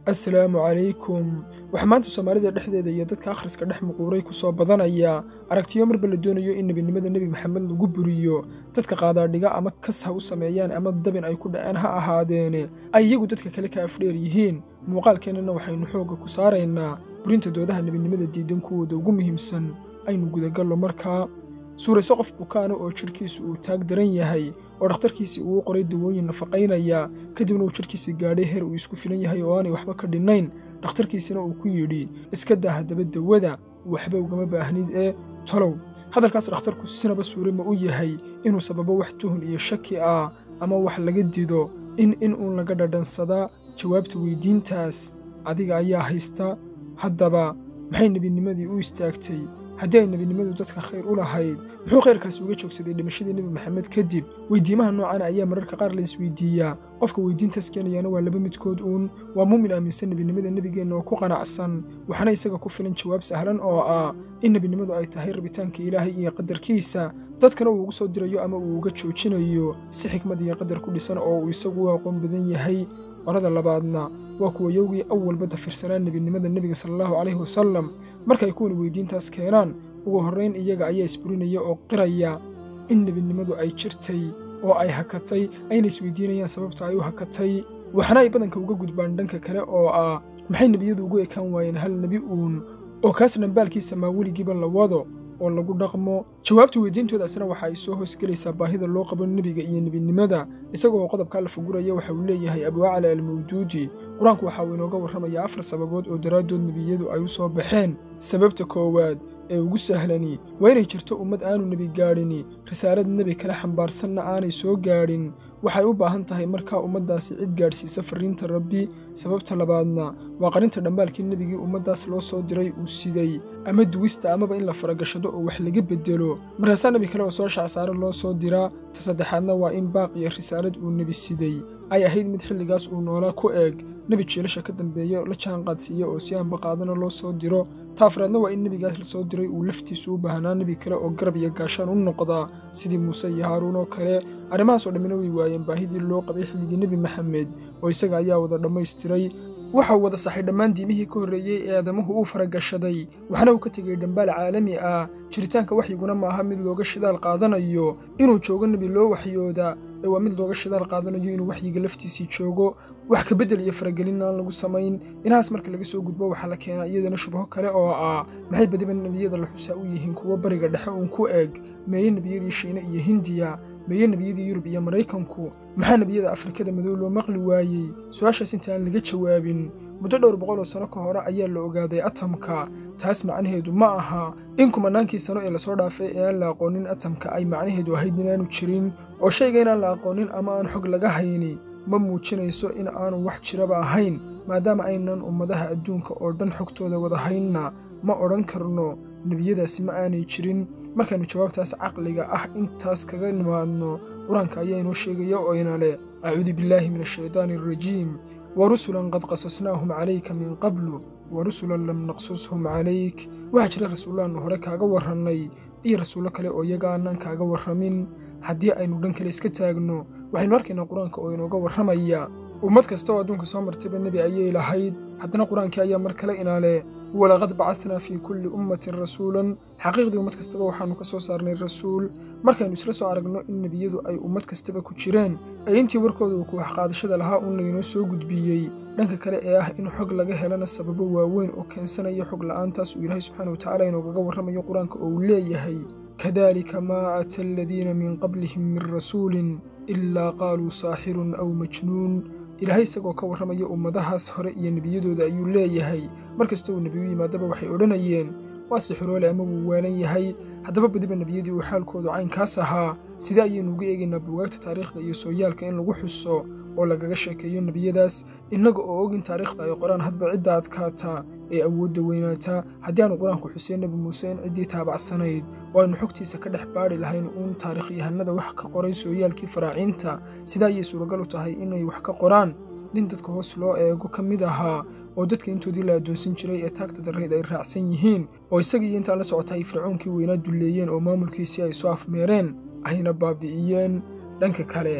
assalaamu calaykum waxaa maanta soomaalida dhexdeeda iyo dadka akhriska dhex muquuray ku soo badanaya aragtiyo marba la doonayo in nebinimada nebi maxamed lagu buriyo dadka qaadaadhiga ama kas ha u sameeyaan ama dabin ay ku dhaceen ha ahaadeene ay iyagu dadka kale ka afdheer yihiin muuqaalkeennana waxaynu xoogga ku saaraynaa burinta doodaha nebinimada diidan kuwooda ugu muhiimsan aynu gudagallo markaa suurayso qof bukaana oo jidhkiisu uu taag daran yahay oo dhakhtarkiisii uu qoray dawooyin nafaqaynaya kadibna uu jidhkiisii gaadhay heer uu isku filan yahay oo aanay waxba ka dhinnayn dhakhtarkiisina uu ku yidhi iska daa haddaba dawada waxba ugama baahnid ee tolow hadalkaas dhakhtarku sinaba suure ma u yahay inuu sababo wax tuhun iyo shaki ah ama wax laga dido in in uun laga dhadhansadaa jawaabta weyddiintaas adiga ayaa haysta haddaba maxay nebinimadii u istaagtay haddii ay nebinimadu dadka khayr u lahayd muxuu khayrkaasi uga joogsaday dhimashadii nebi maxamed kadib weyddiimaha noocan ayaa mararka qaar la isweydiiyaa qofka weyddiintaas keenayaana waa laba midkood uun waa muumin aaminsan nebinimada nebigeenna oo ku qanacsan waxaana isaga ku filan jawaab sahlan oo ah in nebinimadu ay tahay rabitaanka ilaahay iyo qadarkiisa dadkana uu ugu soo dirayo ama uu uga joojinayo si xikmad iyo qadar ku dhisan oo uu isagu u aqoon badan yahay qorada labaadna waa kuwa yowgii awalba dafirsanaa nebinimada nebiga sala allahu calayhi wasallam markay kuwan weyddiintaas keenaan ugu horrayn iyaga ayaa isburinaya oo qiraya in nebinimadu ay jirtay oo ay hakatay ayna isweydiinayaan sababta ay u hakatay waxaana ay badanka uga gudbaan dhanka kale oo ah maxay nebiyadu ugu ekaan waayeen hal nebi uun oo kaas dhambaalkiisa maa weligiiba la wado oo lagu dhaqmo jawaabta weyddiintoodaasna waxa ay soo hoosgelaysaa baahida loo qabo nebiga iyo nebinimada isagoo qodobkaa la faguraya waxa uu leeyahay abuacla almawduudi qur-aanku waxa uu inooga warramayaa afar sababood oo daraaddood nebiyadu ay u soo baxeen sababta koowaad ee ugu sahlani waa inay jirto ummad aanu nebi gaadhini risaalad nebi kale xambaarsanna aanay soo gaadhin waxay u baahan tahay markaa ummaddaasi cid gaadhsiisa farriinta rabbi sababta labaadna waa qarinta dhambaalkii nebigii ummaddaas loo soo diray uu siday ama duwista amaba in la faragashado oo wax laga beddelo markaasaa nebi kale oo soo shacsaaro loo soo diraa ta saddexaadna waa in baaq iyo risaalad uu nebi siday ay ahayd mid xilligaas uu noolaa ku eeg nebi jiilasha ka dambeeya la jaanqaadsiiya oo si aanba qaadana loo soo diro ta afraadna waa in nebigaas la soo diray uu laftiisu u baahnaa nebi kale oo garab iyo gaashaan u noqdaa sidii muuse iyo haaruun oo kale arrimahaasoo dhammina way waayeen baahidii loo qabay xilligii nebi maxamed oo isaga ayaa wada dhammaystiray waxa uu wada saxay dhammaan diimihii ka horreeyey ee aadamuhu uu faragashaday waxaana uu ka tegey dhambaal caalami ah jiritaanka waxyiguna maaha mid looga shidaal qaadanayo inuu joogo nebi loo waxyooda ee waa mid looga shidaal qaadanayo inuu waxyiga laftiisii joogo wax ka beddel iyo faragelin aan lagu samayn inahaas marka laga soo gudbo waxaa la keenaa iyadana shubho kale oo ah maxay badiba nebiyada la xusaa u yihiin kuwo bariga dhexe uun ku eg meeye nebiyadii shiine iyo hindiya meeye nebiyadii yurub iyo maraykanku maxaa nebiyada afrikada madow loo maqli waayey su-aashaas inta aan laga jawaabin muddo dhowr boqol oo sano ka hore ayaa la ogaaday atamka taas macnaheedu ma aha in kumanaankii sano ee lasoo dhaafay ee aan la aqoonin atamka ay macnaheedu ahayd inaanu jirin oo shayga inaan la aqoonin ama aan xog laga hayni ma muujinayso in aanu wax jiraba ahayn maadaama aynan ummadaha adduunka oo dhan xogtooda wada haynna ma odhan karno nebiyadaasi ma aanay jirin markaannu jawaabtaas caqliga ah intaas kaga nimaadno qur-aanka ayaa inoo sheegaya oo ina leh acuudu billaahi min ashaydaani alrajiim wa rusulan qad qasasnaahum calayka min qablu wa rusulan lam naqsushum calayk waxaa jira rasuullaannu hore kaaga warrannay iyo rasuullo kale oo iyaga aanaan kaaga warramin haddii aynu dhan kale iska taagno waxaynu arkaynaa qur-aanka oo inooga warramaya ummad kasta oo adduunka soo martayba nebi ayay lahayd haddana qur-aankii ayaa mar kale inaale walaqad bacadnaa fii kulli ummatin rasuulan xaqiiqdii ummad kastaba waxaannu ka soo saarnay rasuul markaynu isla soo aragno in nebiyadu ay ummad kastaba ku jireen ee intii warkooda uu ku waxqaadashada lahaa uun laynoo soo gudbiyey dhanka kale ee ah in xog laga helana sababo waaweyn oo keensanaya xog la'aantaas uu ilaahay subxaana wa tacala inoogaga warramayo qur-aanka oo uu leeyahay kadalika maa ata aladiina min qablihim min rasuulin ilaa qaaluu saaxirun aw majnuun ilaahay isagoo ka warramaya ummadahaas hore iyo nebiyadooda ayuu leeyahay mar kasta uu nebiyu yimaadaba waxay odhanayeen waa sixiroole ama wuu waalan yahay haddaba badiba nebiyadii uu xaalkoodu caynkaas ahaa sidee ayaynu uga eegaynaa buugaagta taariikhda iyo sooyaalka in lagu xuso oo lagaga sheekeeyo nebiyadaas innaga oo og in taariikhda ay qoraan hadba cidda adkaata ee awoodda weynaata haddii aanu qur-aanku xuseen nebi muuse in ciddii taabacsanayd oo aynu xogtiisa ka dhex baadhi lahayn uun taarikhyahanada wax ka qoray sooyaalkii faraaciinta sidaa ayay suuragal u tahay inay wax ka qoraan nin dadka hoos loo eego ka mid ahaa oo dadka intoodii la addoonsan jiray ee taagta darrayd ay raacsan yihiin oo isagii intaan la socota ay fircoonkii weynaa dulleeyeen oo maamulkiisii ay soo afmeereen ayna baabi'iyeen dhanka kale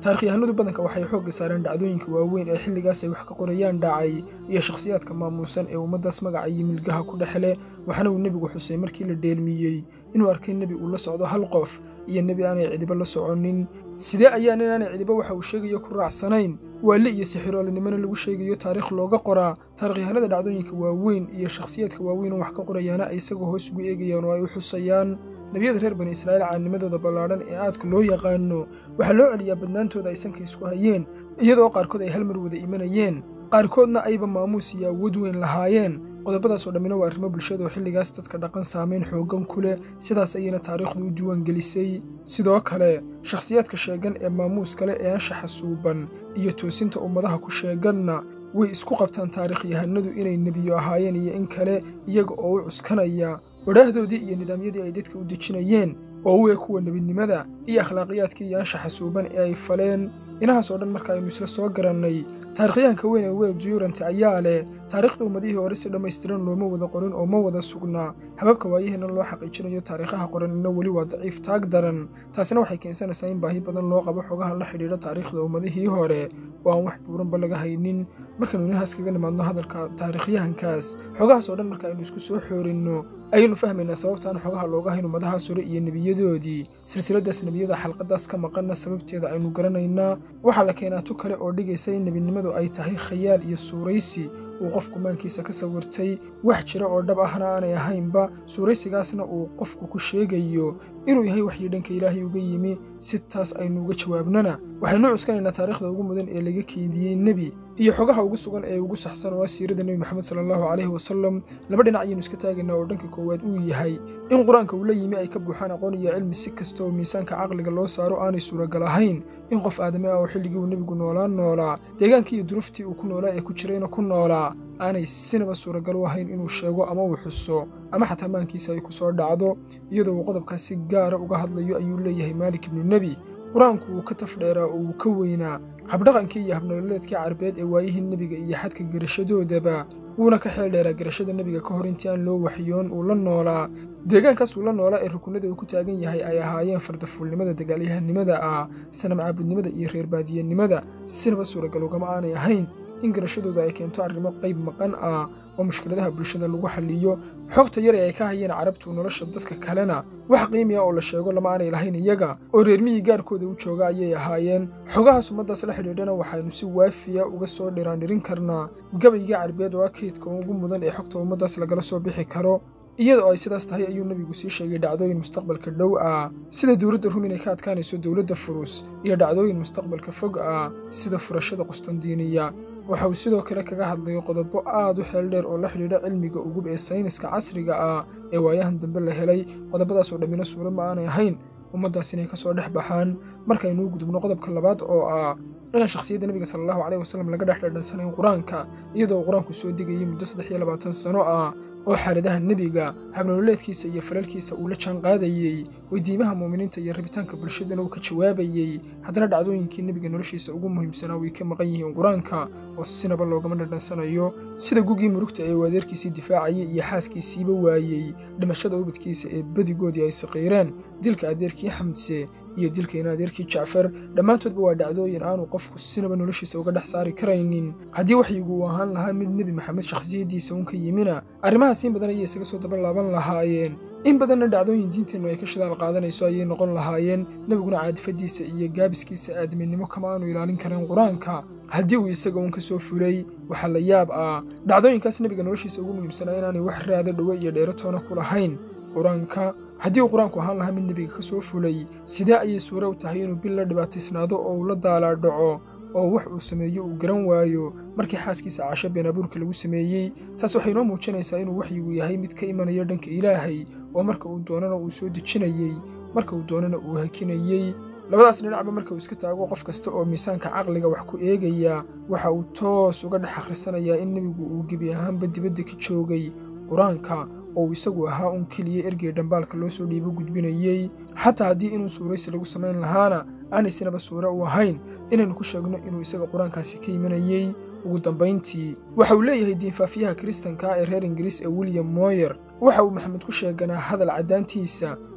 taarikhyahanadu badanka waxay xoogga saareen dhacdooyinka waaweyn ee xilligaas ay wax ka qorayaan dhacay iyo shakhsiyaadka maamuusan ee ummaddaas magaca iyo milgaha ku dhexle waxaana uu nebigu xusay markii la dheelmiyey inuu arkay nebi uu la socdo hal qof iyo nebi aanay cidiba la soconin sidee ayaan inaanay cidiba waxa uu sheegayo ku raacsanayn waali iyo sixiroolinimana lagu sheegayo taariikh looga qoraa taarikhyahanada dhacdooyinka waaweyn iyo shakhsiyaadka waaweyn oo wax ka qorayaana ay isagoo hoos ugu eegayaan oo ay u xusayaan nebiyada reer bani israa'iil caanimadooda ballaadhan ee aadka loo yaqaano waxaa loo celiyaa badnaantooda ay sanka isku hayeen iyadoo qaarkood ay hal mar wada imanayeen qaarkoodna ayba maamuus iyo awood weyn lahaayeen qodobadaasoo dhammina waa arrimo bulshada oo xilligaas dadka dhaqan saamayn xooggan ku leh sidaas ayayna taariikhdu u diiwaangelisay sidoo kale shakhsiyaadka sheegan ee maamuus kale ee anshaxa suuban iyo toosinta ummadaha ku sheeganna way isku qabtaan taarikhyahanadu inay nebiyo ahaayeen iyo in kale iyaga oo u cuskanaya wadhaahdoodii iyo nidaamyadii ay dadka u dejinayeen oo u eg kuwa nebinimada iyo akhlaaqiyaadkii iyo anshaxa suuban ee ay faleen inahaas oo dhan marka aynu isla soo garannay taarikhyahanka weyn ee wel jurant ayaa leh taariikhda ummadihii hore si dhammaystiran looma wada qorin oo ma wada sugnaa hababka waayaheena loo xaqiijinayo taariikhaha qoranina weli waa daciif taag daran taasina waxay keensanaysaa in baahi badan loo qabo xogaha la xidhiidha taariikhda ummadihii hore oo aan wax buuranba laga haynin markaynu inahaas kaga nimaadno hadalka taarikhyahankaas xogahaas oo dhan marka aynu isku soo xoorinno ayaynu fahmaynaa sababtaan xogaha looga hayn ummadahaas hore iyo nebiyadoodii silsiladaas nebiyada xalqadaas ka maqanna sababteeda aynu garanaynaa waxaa la keenaa tu kale oo dhigaysa in nebinimadu ay tahay khayaal iyo suuraysi uu qofku maankiisa ka sawirtay wax jira oo dhab ahna aanay ahaynba suuraysigaasna uu qofku ku sheegayo inuu yahay waxii dhanka ilaahay uga yimi si taas aynu uga jawaabnana waxaynu cuskanaynaa taariikhda ugu mudan ee laga keydiyey nebi iyo xogaha ugu sugan ee ugu saxsan oo ah siirada nebi moxamed sala allahu caleyhi wasalam laba dhinac ayaynu iska taagaynaa oo dhanka koowaad uu yahay in qur-aanka uu la yimi ay ka buuxaan aqoon iyo cilmi si kasta oo miisaanka caqliga loo saaro aanay suuragal ahayn in qof aadame ah oo xilligii uu nebigu noolaan noolaa deegaankii iyo duruftii uu ku noolaa ee ku jirayna ku noolaa aanay sinaba suuragal u ahayn inuu sheego ama uu xuso ama xataa maankiisa ay ku soo dhacdo iyadoo uu qodobkaas si gaara uga hadlayo ayuu leeyahay maalik ibnu nebi qur-aanku wuu ka tafdheeraa oo wuu ka weynaa habdhaqankii iyo habnololeedkii carbeed ee waayihii nebiga iyo xadka garashadoodaba wuuna ka xeel dheeraa garashada nebiga ka hor intii aan loo waxyoon uu la noolaa deegaankaas uu la noolaa ee rukunada uu ku taagan yahay ay ahaayeen fardafuulnimada dagaalyahanimada ah sanam caabudnimada iyo reer baadiyenimada sinaba suuragal ugama aanay ahayn in garashadooda ay keento arrimo qayb maqan ah oo mushkiladaha bulshada lagu xalliyo xogta yar ee ay ka hayeen carabtu nolosha dadka kalena wax qiimiya oo la sheego lama aanay lahayn iyaga oo reermihii gaarkooda u jooga ayay ahaayeen xogahaas ummaddaas la xidhiidhana waxaynu si waafiya uga soo dhiraandhirin karnaa gabaygii carbeed oo ah keydka ugu mudan ee xogta ummaddaas lagala soo bixi karo iyadoo ay sidaas tahay ayuu nebigu sii sheegay dhacdooyin mustaqbalka dhow ah sida dowladda rum inay ka adkaanayso dowladda furus iyo dhacdooyin mustaqbalka fog ah sida furashada qustandiiniya waxa uu sidoo kale kaga hadlay qodobo aad u xeel dheer oo la xidhiidha cilmiga ugub ee sayniska casriga ah ee waayahan dambe la helay qodobadaasoo dhammina suura ma aanay ahayn ummaddaas inay ka soo dhex baxaan markaynuu gudubno qodobka labaad oo ah inaan shakhsiyadda nebiga sala allahu caleyhi wasalam laga dhex dhadhansanayn qur-aanka iyadoo qur-aanku soo degayay muddo saddex iyo labaatan sano ah oo xaaladaha nebiga habnololeedkiisa iyo falalkiisa uu la jaanqaadayey weydiimaha muuminiinta iyo rabitaanka bulshadana uu ka jawaabayey haddana dhacdooyinkii nebiga noloshiisa ugu muhiimsanaa way ka maqan yihiin qur-aanka oo sinaba loogama dhadhansanayo sida gugii murugta ee uu adeerkiisii difaacayay iyo xaaskiisiiba waayey dhimashada ubadkiisa ee badigoodii ay saqiireen dilka adeerkii xamdse iyo dilkayna adeerkii jacfar dhammaantoodba waa dhacdooyin aanu qofku sinaba noloshiisa uga dhex saari karaynin haddii waxyigu uu ahaan lahaa mid nebi maxamed shakhsiyaddiisa uun ka yimina arrimahaas in badan ayay isaga soo daba laaban lahaayeen in badanna dhacdooyin diinteennu ay ka shidaal qaadanayso ayay noqon lahaayeen nebiguna caadifadiisa iyo gaabiskiisa aadminimo kama aanu ilaalin karin qur-aanka haddii uu isaga uun ka soo fulay waxaa la yaab ah dhacdooyinkaas nebiga noloshiisa ugu muhiimsanaa inaanay wax raada dhowe iyo dheeratoona ku lahayn qur-aanka haddii uu qur-aanku ahaan lahaa mid nebiga ka soo fulay sidee ayay suure u tahay inuu bil la dhibaataysnaado oo uu la daalaa dhaco oo wax uu sameeyo uu garan waayo markii xaaskiisa caasho been abuurka lagu sameeyey taas waxay noo muujinaysaa inuu waxyigu yahay mid ka imanaya dhanka ilaahay oo marka uu doonana uu soo dejinayey marka uu doonana uu hakinayey labadaas dhinacba marka uu iska taago qof kasta oo miisaanka caqliga wax ku eegaya waxa uu toos uga dhex akhrisanayaa in nebigu uu gebi ahaanba dibadda ka joogay qur-aanka oo uu isagu ahaa un keliya ergey dhambaalka loo soo dhiibo gudbinayey xataa haddii inuu suuraysi lagu samayn lahaana aanay sinaba suure u ahayn inaynu ku sheegno inuu isaga qur-aankaasi ka imanayey ugu dambayntii waxa uu leeyahay diinfaafiyaha kiristanka ee reer ingiriis ee william moyer waxa uu maxamed ku sheeganaa hadal caddaantiisa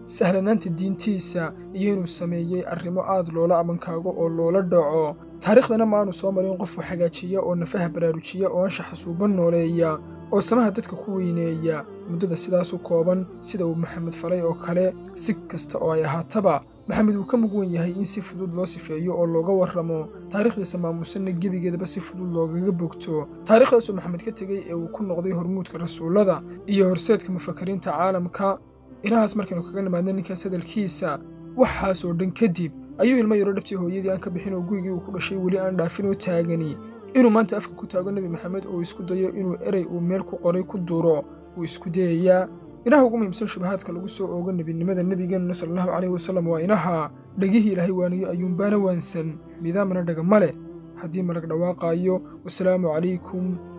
sahlanaanta diintiisa iyo inuu sameeyey arrimo aad loola amankaago oo loola dhaco taariikhdana ma aanu soo marin qof wax hagaajiya oo nafaha baraarujiya oo anshaxa suuban nooleeya oo samaha dadka ku weyneeya muddada sidaas u kooban sida uu maxamed falay oo kale si kasta oo ay ahaataba maxamed uu ka mug wen yahay in si fudud loo sifeeyo oo looga warramo taariikhdiisa maamuusanna gebigeedaba si fudud loogaga bogto taariikhdaasuu maxamed ka tegey ee uu ku noqday hormuudka rasuullada iyo horseedka mufakiriinta caalamka inahaas markaynu kaga nimaadna ninkaas hadalkiisa waxaasoo dhan kadib ayuu ilmo yaro dhabtii hooyadii aan ka bixin oo gurigii uu ku dhashay weli aan dhaafin oo taagani inuu maanta afka ku taago nebi maxamed oo isku dayo inuu erey uu meel ku qoray ku duro wuu isku dayayaa inaha ugu muhiimsan shubahaadka lagu soo oogo nebinimada nebigeenuna sala allahu caleyhi wasallam waa inaha dhegihii ilaahay waaniyo ayuunbaana waansan midaamana dhaga ma leh haddii malag dhawaaqaayo wasalaamu calaykum